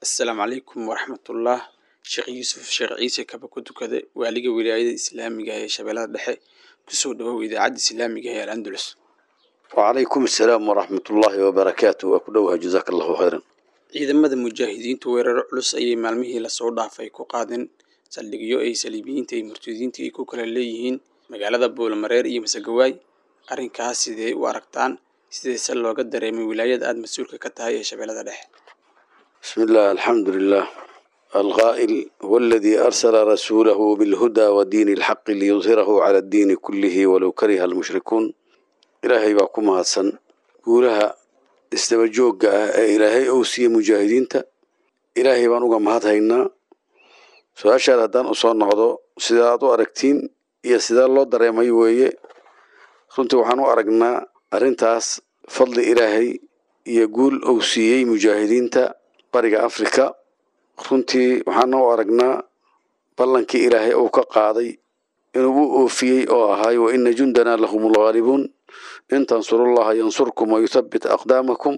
assalaamu calaykum waraxmatullah sheekh yuusuf sheekh ciise kaba ku tukade waaliga wilaayada islaamiga ee shabeellada dhexe kusoo dhawow idaacadda islaamiga ee al-andalus وعليكم السلام ورحمة الله وبركاته وكدوها جزاك الله خيرا ciidamada mujaahidiintu weeraro culus ayay maalmihii lasoo dhaafay ku qaadeen saldhigyo ay saliibiyiinta iyo murtadiinta ay ku kala leeyihiin magaalada buulamareer iyo masagawaay arrinkaas sidee u aragtaan sideese looga dareemay wilaayada aada mas-uulka ka tahay ee shabeellada dhexe بسم الله الحمد لله القائل هو الذي أرسل رسوله بالهدى ودين الحق ليظهره على الدين كله ولو كره المشركون إلهي باكم هاتسن قولها استبجوك إلهي أوسي مجاهدين تا إلهي بانوغا مهات هينا su-aashaad haddaan usoo noqdo sidaa aad u aragtiin iyo sidaa loo dareemay weeye runtii waxaan u aragnaa arrintaas fadli ilaahay iyo guul uu siiyey mujaahidiinta bariga afrika runtii waxaana u aragnaa ballankii ilaahay uu ka qaaday inuu u oofiyey oo ahaay wa ina jundanaa lahum lghaalibuun in tansurullaha yansurkum wayuthabbit aqdaamakum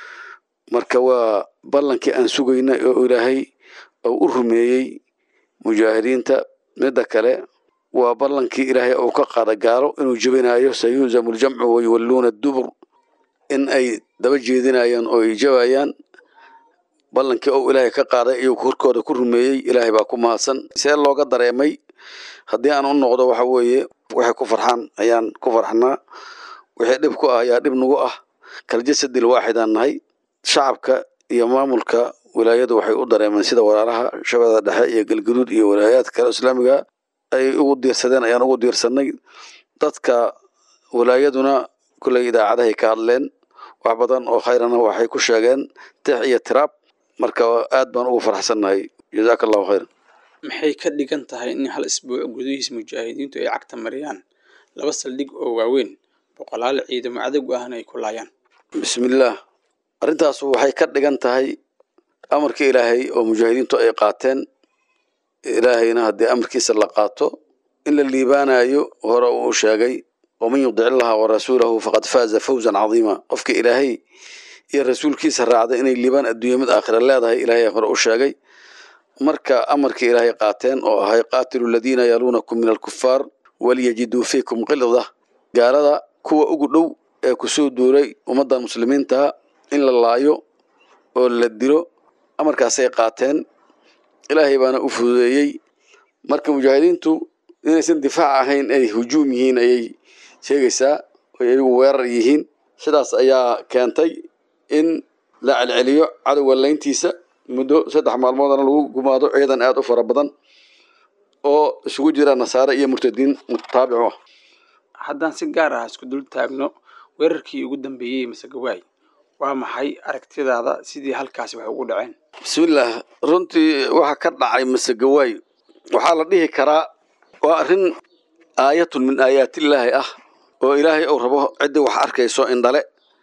marka waa ballankii aan sugaynay oo ilaahay uu u rumeeyey mujaahidiinta midda kale waa ballankii ilaahay uu ka qaada gaalo inuu jebinayo sayuuzamu ljamcu wayuwalluuna dubur in ay daba jeedinayaan oo ay jabayaan ballankii uu ilaahay ka qaaday ayuu korkooda ku rumeeyey ilaahay baa ku mahadsan see looga dareemay haddii aan u noqdo waxa weeye waxay ku farxaan ayaan ku farxnaa wixii dhib ku ah ayaa dhib nagu ah kaljasadil waaxidaan nahay shacabka iyo maamulka wilaayadu waxay u dareemeen sida walaalaha shabeellada dhexe iyo galgaduud iyo walaayaadka kale islaamiga ay ugu diirsadeen ayaan ugu diirsanay dadka wilaayaduna kulley idaacadahay ka hadleen wax badan oo khayrana waxay ku sheegeen tix iyo tiraab marka aad baan ugu faraxsannahay jazaaka allahu khayran maxay ka dhigan tahay in hal isbuuc gudihiis mujaahidiintu ay cagta mariyaan laba saldhig oo waaweyn boqolaal ciidamo cadowg ahna ay ku laayaan bismillaah arrintaas waxay ka dhigan tahay amarkii ilaahay oo mujaahidiintu ay qaateen ilaahayna haddii amarkiisa la qaato in la liibaanayo hore uu sheegay waman yudic illaha warasuulahu faqad faaza fawzan cadiima qofka ilaahay iyo rasuulkiisa raacda inay liibaan adduunya mid aakhira leedahay ilaahay hore u sheegay marka amarkii ilaahay qaateen oo ahay qaatilu aladiina yaluunakum min alkufaar waliyajiduu fiikum qilda gaalada kuwa ugu dhow ee kusoo duulay ummaddan muslimiintaha in la laayo oo la dilo amarkaasay qaateen ilaahay baana u fududeeyey marka mujaahidiintu inaysan difaac ahayn ay hujuum yihiin ayay sheegaysaa oy ayagu weerar yihiin sidaas ayaa keentay in la celceliyo cadowga layntiisa muddo saddex maalmoodana lagu gumaado ciidan aada u fara badan oo isugu jira nasaare iyo murtadiin mutaabicu ah haddaan si gaar ah isku dul taagno weerarkii ugu dambeeyey masagawaay waa maxay aragtidaada sidii halkaasi wax ugu dhaceen bismillaah runtii waxa ka dhacay masegawaay waxaa la dhihi karaa waa arrin aayatun min aayaatillaahi ah oo ilaahay uu rabo ciddii wax arkayso indhale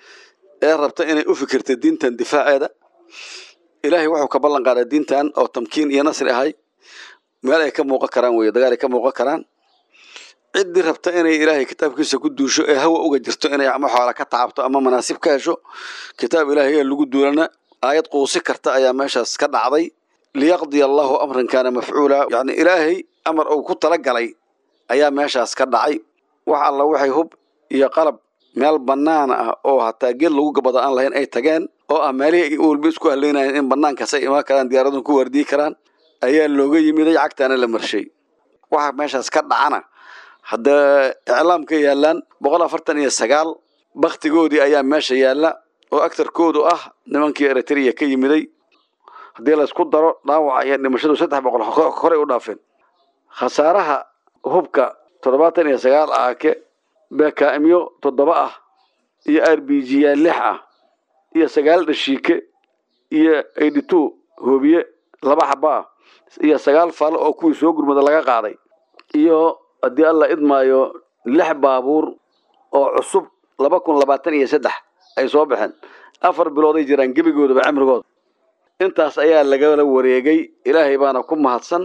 ee rabta inay u fikirta diintan difaaceeda ilaahay wuxuu ka ballan qaaday diintan oo tamkiin iyo nasri ahay meel ay ka muuqan karaan weye dagaal ay ka muuqan karaan ciddii rabta inay ilaahay kitaabkiisa ku duusho ee hawa uga jirto inay ama xoola ka tacabto ama manaasib ka hesho kitaab ilaahay ee lagu duulana aayad quusi karta ayaa meeshaas ka dhacday liyaqdiya allahu amran kaana mafcuula yacni ilaahay amar uu ku talagalay ayaa meeshaas ka dhacay wax alla waxay hub iyo qalab meel bannaan ah oo hataa geed lagu gabado aan lahayn ay tageen oo ah meelihii walba isku haleynayan in bannaankaas ay imaan karaan diyaaradun ku waardiyi karaan ayaa looga yimiday cagtaana la marshay waxa meeshaas ka dhacana hadda iclaamka yaalaan boqol afartan iyo sagaal baktigoodii ayaa meesha yaalla oo agtarkoodu ah nimankii eritrea ka yimiday haddii laysku daro dhaawaca iyo dhimashadu saddex boqol horey u dhaafeen khasaaraha hubka toddobaatan iyo sagaal aake bekaamyo toddoba ah iyo r b g ya lix ah iyo sagaal dhashiike iyo eighty two hoobiye laba xaba ah iyo sagaal falo oo kuwii soo gurmada laga qaaday iyo haddii alla idmaayo lix baabuur oo cusub laba kun labaatan iyo saddex ay soo baxeen afar bilooday jiraan gebigoodaba cimrigooda intaas ayaa lagala wareegay ilaahay baana ku mahadsan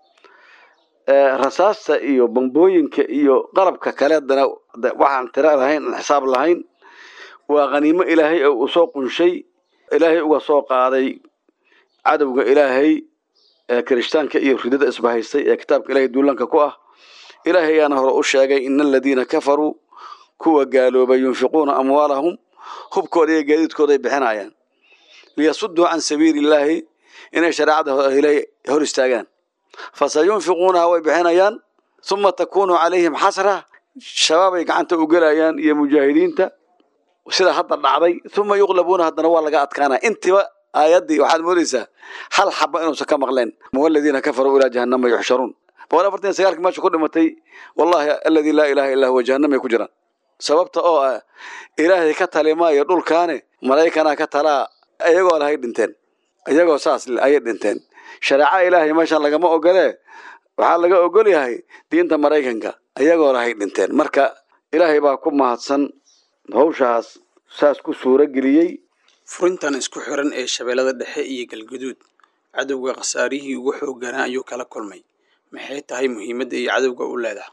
rasaasta iyo bambooyinka iyo qalabka kaleedana waxaan tiro lahayn aan xisaab lahayn waa khaniimo ilaahay oo uu soo qunshay ilaahay uga soo qaaday cadowga ilaahay ee kirishtaanka iyo ridada isbahaystay ee kitaabka ilaahay duulanka ku ah ilaahay ayaana hore u sheegay ina aladiina kafaruu kuwa gaaloobay yunfiquuna amwaalahum hubkooda iyo gaadiidkooda ay bixinayaan liyasuduu can sabiili illaahi inay shareecada ilaahay hor istaagaan fasayunfiquunaha way bixinayaan uma takunu calayhim xasra shabaabay gacanta u gelayaan iyo mujaahidiinta sida hadda dhacday uma yuqlabuuna haddana waa laga adkaanaya intiba aayaddii waxaad moodaysaa hal xaba inuusan ka maqleen waladiina kafaruu ilaa jahannama yuxsharuun boqol afartan iyo sagaalkii meesha ku dhimatay wallahi aladii laa ilaaha illaa huwa jahannamay ku jiraan sababta oo ah ilaahay ka talimaayo dhulkaane malaa'ikanaa ka talaa iyagoo lahay dhinteen iyagoo saas ayay dhinteen shareeca ilaahay meeshan lagama ogolee waxaa laga ogol yahay diinta maraykanka iyagoo lahay dhinteen marka ilaahay baa ku mahadsan hawshaas saas ku suuro geliyey furintan isku xiran ee shabeellada dhexe iyo galguduud cadowga khasaarihii ugu xoogganaa ayuu kala kulmay maxay tahay muhiimadda iyo cadowga u leedahay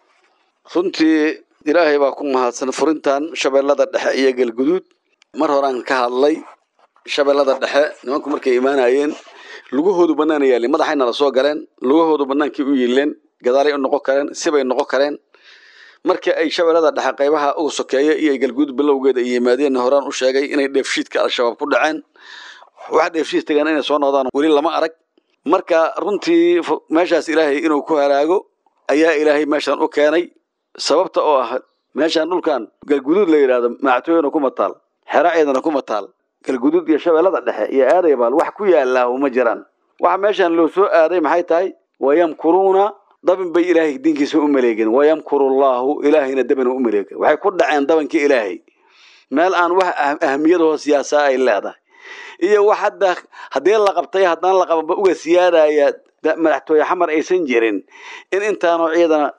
runtii ilaahay baa ku mahadsan furintan shabeellada dhexe iyo galguduud mar horaan ka hadlay shabeellada dhexe nimanku markay imaanayeen lugahoodu banaana yaalin madaxayna la soo galeen lugahoodu banaankay u yiileen gadaalay u noqon kareen sibay noqon kareen markii ay shabeellada dhexe qaybaha uga sokeeya iyo galguud bilowgeeda ay yimaadeen horaan u sheegay inay dheefshiidka al-shabaab ku dhaceen wax dheefshiid tagaan inay soo noqdaan weli lama arag marka runtii meeshaas ilaahay inuu ku halaago ayaa ilaahay meeshan u keenay sababta oo ah meeshan dhulkan galguduud la yidhaahdo mactooyana kuma taal xero ciidana kuma taal galguduud iyo shabeellada dhexe iyo aadaybaal wax ku yaallaahu ma jiraan waxa meeshan loo soo aaday maxay tahay wayamkuruuna dabin bay ilaahay diinkiisa u maleegeen wayamkurullaahu ilaahayna dabina u maleegen waxay ku dhaceen dabankii ilaahay meel aan wax ahmiyadahoo siyaasaa ay leedahay iyo wax hadda haddii la qabtay haddaan la qabanba uga siyaadaya madaxtooye xamar aysan jirin in intaanoo ciidana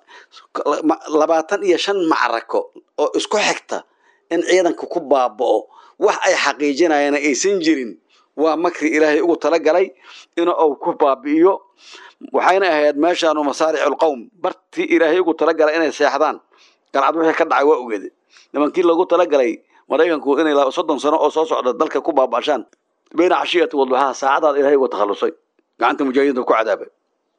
labaatan iyo shan macrako oo isku xigta in ciidanka ku baaba'o wax ay xaqiijinayaan aysan jirin waa makri ilaahay ugu talagalay in uu ku baabi'iyo waxayna ahayd meeshaanu masaariculqowm bartii ilaahay ugu talagalay inay seexdaan galcad wixii ka dhacay waa ogeede nimankii loogu talagalay maraykanku inay soddon sano oo soo socda dalka ku baaba'shaan bayna cashiyati wadduxaha saacadaad ilaahay uga takhallusay gacanta mujaahidiinta ku cadaabay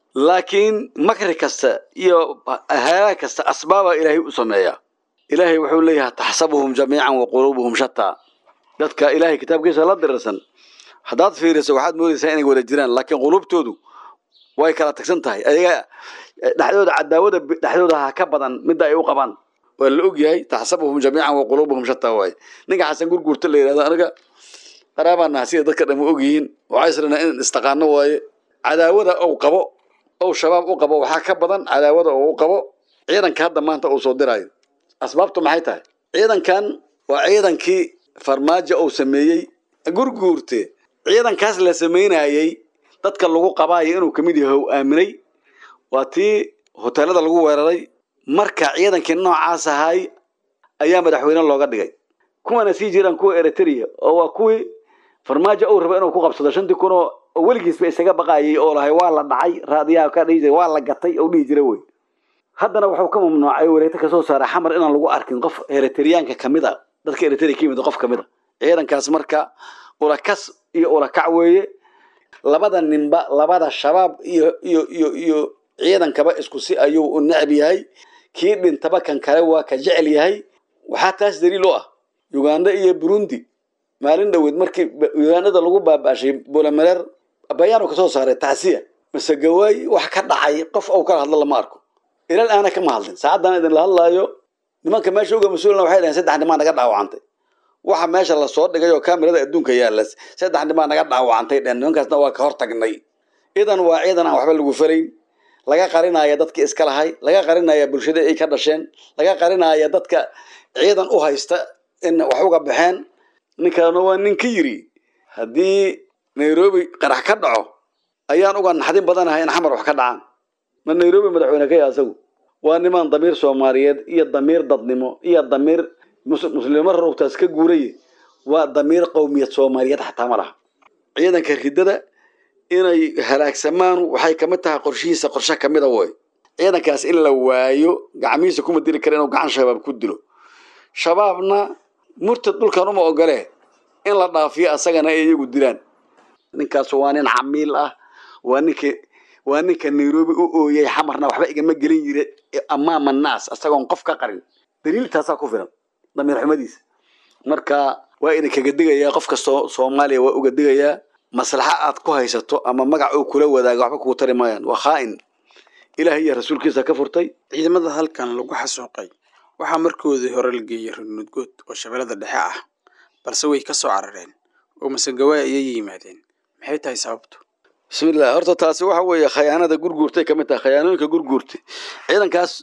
laakiin makri kasta iyo halaag kasta asbaaba ilaahay u sameeyaa ilaahay wuxuu leeyahay taxsabuhum jamiican wa quluubuhum shataa dadka ilaahay kitaabkiisa la dirirsan haddaad fiiriso waxaad moodaysaa inay wada jiraan laakiin quluubtoodu way kala tagsan tahay ayaga dhexdooda cadaawada dhexdooda ha ka badan midda ay u qabaan waa la ogyahay taxsabuhum jamiican wa quluubuhum shataa waaye ninka xasan gurguurta la yidhahdo aniga qaraabaan naha sida dadka dhamma ogyihiin waxaa israna in istaqaano waaye cadaawada ou qabo ou shabaab u qabo waxaa ka badan cadaawada oo u qabo ciidanka hadda maanta uu soo dirayo asbaabtu maxay tahay ciidankan waa ciidankii farmaajo uu sameeyey gurguurte ciidankaas la samaynayey dadka lagu qabaayo inuu kamid yahay ou aaminay waa tii hoteelada lagu weeraray marka ciidankii noocaas ahay ayaa madaxweyne looga dhigay kuwana sii jiraan kuwa eritrea oo waa kuwii farmaajo uu raba inuu ku qabsado shantii kun oo weligiisba isaga baqaayay oo lahay waa la dhacay raadiyaha ka dhihi jiray waa la gatay oo dhihi jira wey haddana wuxuu ka mamnuucay wareegto kasoo saaray xamar inaan lagu arkin qof eritriyaanka kamid a dadka eritrea ka yimid qof kamid a ciidankaas marka ulakas iyo ulakac weeye labada ninba labada shabaab iyo iyo iyo iyo ciidankaba isku si ayuu u necb yahay kii dhintaba kan kale waa ka jecel yahay waxaa taas daliil u ah uganda iyo burundi maalin dhoweed markii ugandada lagu baaba'shay bulamereer bayaanu kasoo saaray tacsiya mase gawaay wax ka dhacay qof ou kala hadlo lama arko ilal aana kama hadlin saacaddan idinla hadlaayo nimanka meesha uga mas-uulna waxay dhaheen saddex nimaa naga dhaawacantay waxa meesha lasoo dhigay oo kamerada adduunka yaalla saddex nimaa naga dhaawacantay dhehen nimankaasna waa ka hor tagnay idan waa ciidan aan waxba lagu falayn laga qarinaya dadkii iska lahay laga qarinaya bulshada ay ka dhasheen laga qarinaya dadka ciidan u haysta in wax uga baxeen ninkaana waa nin ka yiri haddii nairobi qarax ka dhaco ayaan uga naxdin badanahay in xamar wax ka dhacaan ma nairobi madaxweyne ka ya asagu waa nimaan damiir soomaaliyeed iyo damiir dadnimo iyo damiir muslimo rarugtaas ka guuray waa damiir qowmiyad soomaaliyeed xataa ma laha ciidanka ridada inay halaagsamaan waxay kamid tahay qorshihiisa qorshe kamida woy ciidankaas in la waayo gacmihiisa kuma dili kara inuu gacan shabaab ku dilo shabaabna murtad dhulkan uma ogole in la dhaafiyo asagana ay iyagu dilaan ninkaas waa nin camiil ah waa ninka waa ninka nairobi u ooyay xamarna waxba igama gelin jire amaama naas isagoon qof ka qarin daliiltaasaa ku filan damiir xumadiisa marka waa idinkaga digayaa qof kastoo soomaaliya waa uga digayaa maslaxa aad ku haysato ama magac uu kula wadaaga waxba kugu tari maayaan waa khaa'in ilaahay iyo rasuulkiisa ka furtay ciidamada halkan lagu xasuuqay waxaa markoodii hore la geeyey rudnudgood oo shabeellada dhexe ah balse way ka soo carareen oo masegawaay ayay yimaadeen maxay tahay sababtu bismillah horta taasi waxa weeye khayaanada gurguurtay ka mid tahay khayaanooyinka gurguurtay ciidankaas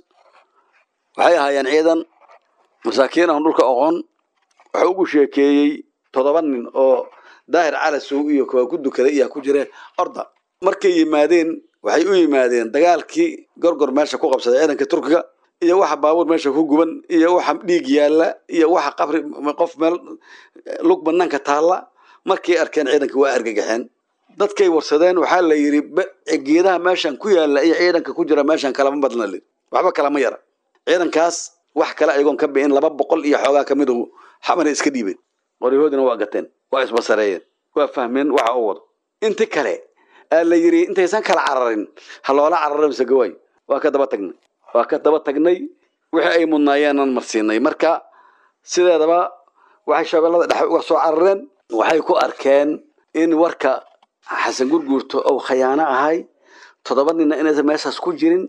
waxay ahaayeen ciidan masaakiin aan dhulka oqon waxa ugu sheekeeyey toddoba nin oo daahir calasow iyo kuwa ku dukaday iyaa ku jire orda markay yimaadeen waxay u yimaadeen dagaalkii gorgor meesha ku qabsaday ciidanka turkiga iyo waxa baabuur meesha ku guban iyo waxa dhiig yaalla iyo waxa qabri qof meel lug banaanka taalla markay arkeen ciidanka waa argagaxeen dadkay warsadeen waxaa la yidhi geedaha meeshan ku yaalla iyo ciidanka ku jira meeshan kalama badna li waxba kalama yara ciidankaas wax kale ayagoon ka bi'in laba boqol iyo xoogaa ka midu xamana iska dhiibeen qoryahoodina waa gateen waa isbasareeyeen waa fahmeen waxa u wado inti kale aa la yidhi intaysan kala cararin ha loola cararo mise gawaay waa ka daba tagnay waa ka daba tagnay wixii ay mudnaayeenan marsiinay marka sideedaba waxay shabeellada dhexe uga soo carareen waxay ku arkeen in warka xasan gurguurto ou khayaano ahay toddoba ninna inaysan meeshaas ku jirin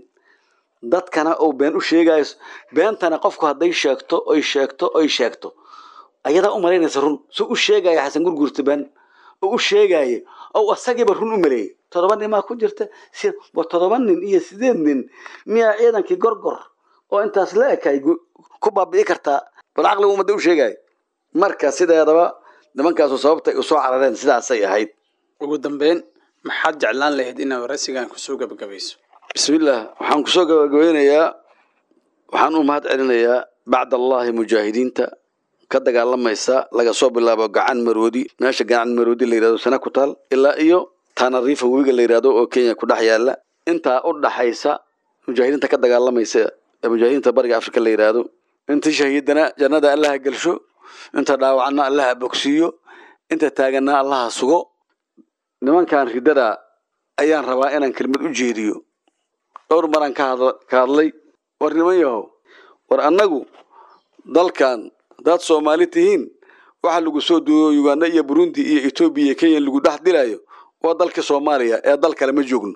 dadkana uu been u sheegayo beentana qofku hadday sheegto oy sheegto oy sheegto ayadaa u malaynaysa run soo u sheegaya xasan gurguurta been oo u sheegaya oo asagiiba run u maleeyay toddoba nin maa ku jirta wa toddoba nin iyo sideed nin miyaa ciidankii gorgor oo intaas la ekay ku baabi'i kartaa bal caqligu ummadda u sheegaya marka sideedaba nimankaasu sababtay u soo carareen sidaasay ahayd ugu dambeyn maxaad jeclaan lahayd inaad waraysigan kusoo gabagabayso bismillaah waxaan kusoo gabagabeynayaa waxaan u mahad celinayaa bacd allahi mujaahidiinta ka dagaalamaysa laga soo bilaabo gacan maroodi meesha gacan maroodi la yidhahdo sana ku taal ilaa iyo tanariifa webiga la yidhahdo oo kenya ku dhex yaalla intaa u dhaxaysa mujaahidiinta ka dagaalamaysa ee mujaahidiinta bariga afrika la yidhaahdo inta shahiidana jannada allaha gelsho inta dhaawacna allaha bogsiiyo inta taaganna allaha sugo nimankan riddada ayaan rabaa inaan kelmad u jeediyo dhowr maraan ka hadlay war niman yahow war annagu dalkan haddaad soomaali tihiin waxa lagu soo duuyo uganda iyo burundi iyo etoobiya iyo kenya lagu dhex dilayo waa dalka soomaaliya ee dal kale ma joogno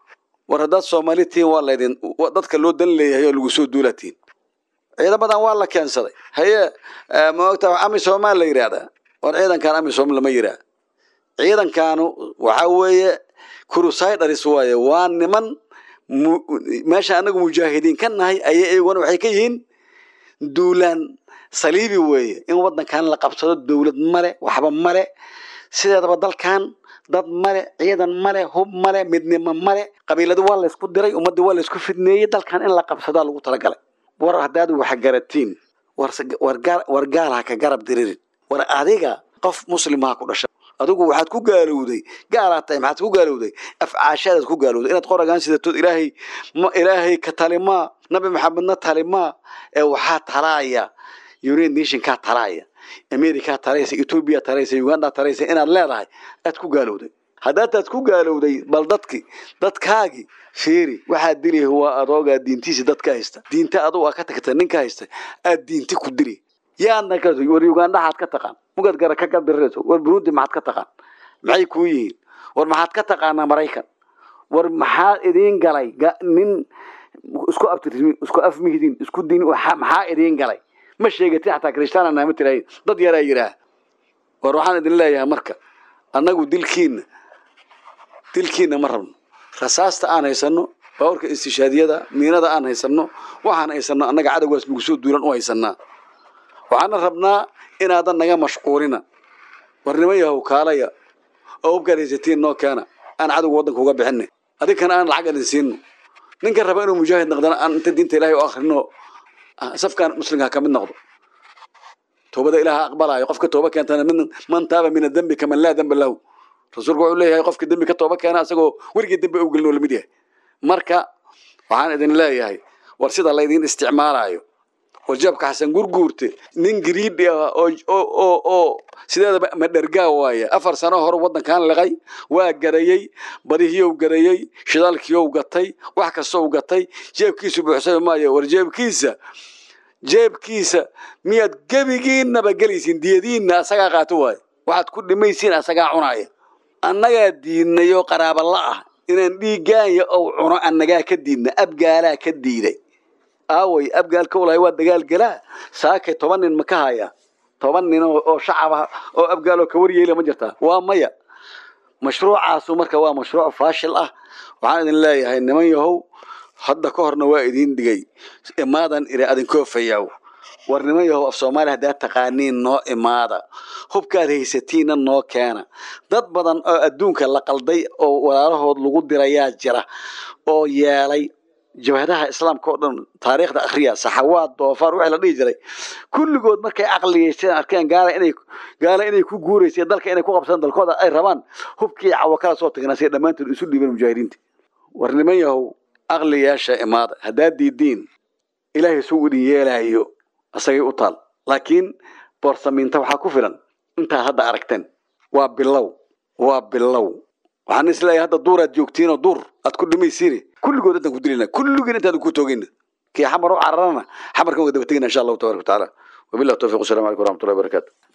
war haddaad soomaali tihiin waa laydin dadka loo dan leeyahay oo lagu soo duula tihiin ciidamadan waa la keensaday haye maogta amisomaa la yidhaahdaa war ciidankan amisom lama yidhaah ciidankaanu waxa weeye crusiders waaye waa niman meesha anagu mujaahidiin ka nahay ayay iyaguna waxay ka yihiin duulaan saliibi weeye in wadankan la qabsado dowlad male waxba male sideedaba dalkan dad male ciidan male hub male midnimo male qabiiladu waa laysku diray ummadda waa laysku fidneeyey dalkan in la qabsadaa lagu talagalay war haddaad wax garatiin war gaal ha ka garab diririn war adiga qof muslimaha ku dhasha adigu waxaad ku gaalowday gaalaad tahay maxaad ku gaalowday afcaashaadaad ku gaalowday inaad qoragaan sidatood ilaahay ilaahay ka talimaa nabi maxamedna talimaa ee waxaa talaaya united nationkaa talaaya america talaysa etoobiya talaysa uganda talaysa inaad leedahay aad ku gaalowday haddaataad ku gaalowday bal dadki dadkaagii fiiri waxaad dili waa adoogaa diintiisi dadka haysta diinta adugu aa ka tagta ninka haysta aad diinti ku dili yaadna ka war uganda xaad ka taqaan mugad gara ka gadirayso war burundi maxaad ka taqaan maxay kuu yihiin war maxaad ka taqaanaa maraykan war maxaa idiin galay nin isku abtirmi isku afmihdin isku din maxaa idiin galay ma sheegatin xataa krishtaana naama tirahin dad yaraa yidhaah war waxaan idin leeyahay marka annagu dilkiina dilkiina ma rabno rasaasta aan haysano baawarka istishaadiyada miinada aan haysano waxaan haysano annaga cadowgaas nagu soo duulan u haysanaa waxaana rabnaa inaadan naga mashquulina war niman yahow kaalaya oo hubkaad haysatiin noo keena aan cadowga waddanka uga bixinay adinkana aan lacag idin siino ninka raba inuu mujaahid noqdana aan inta diinta ilahay u akhrino safkan muslimka ka mid noqdo toobada ilaaha aqbalayo qofka tooba keentana man taaba min adembi kaman laa demba lahu rasuulku wuxuu leeyahay qofka dembi ka tooba keena isagoo weligii dembi u gelin oo lamid yahay marka waxaan idin leeyahay war sida laydin isticmaalayo warjeebka xasan gurguurte nin gariidhi ah oo oo oo sideedaba madhergaa waaye afar sano hore waddankan liqay waa garayey badihiyow garayey shidaalkiyow gatay wax kastow gatay jeebkiisu buuxsami maayo war jeebkiisa jeebkiisa miyaad gebigiinaba gelaysiin diyadiinna asagaa qaato waaye waxaad ku dhimaysiin asagaa cunaaya annagaa diidnayoo qaraabala ah inaan dhiiggaanya ou cuno annagaa ka diidna abgaalaa ka diiday aaway abgaalka ulahay waa dagaal galaa saakay toban nin ma ka hayaa toban nin oo shacab ah oo abgaaloo ka waryeela ma jirtaa waa maya mashruucaasu marka waa mashruuc faashil ah waxaan idin leeyahay niman yahow hadda ka horna waa idiin dhigay imaadan iri adinkoo fayaw war niman yahow af soomaaliya haddaad taqaaniin noo imaada hubkaad haysatiinna noo keena dad badan oo adduunka la qalday oo walaalahood lagu dirayaa jira oo yeelay jabhadaha islaamka oo dhan taariikhda akhriya saxawaad doofaar wixii la dhihi jiray kulligood markay caqliyeysteen arkeen gaala inay gaala inay ku guuraysay dalka inay ku qabsadaan dalkooda ay rabaan hubkii cawo kala soo tagnaa say dhammaantood isu dhiibeen mujaahidiinta war niman yahow aqli yeesha imaada haddaad diidiin ilaahay suu idin yeelaayo asagay u taal laakiin boorsamiinta waxaa ku filan intaad hadda aragteen waa bilow waa bilow waxaan isleeyahay hadda duuraad joogtiinoo duur aad ku dhimaysiine kulligood intaan ku dilina kulligiin intaan ku toogayna kii xamar u cararana xamarkan waa daba tegina insha allahu tabaraka watacaala wabillahi tawfiq wasalaamu calaykum waraxmatullahi wabarakaatu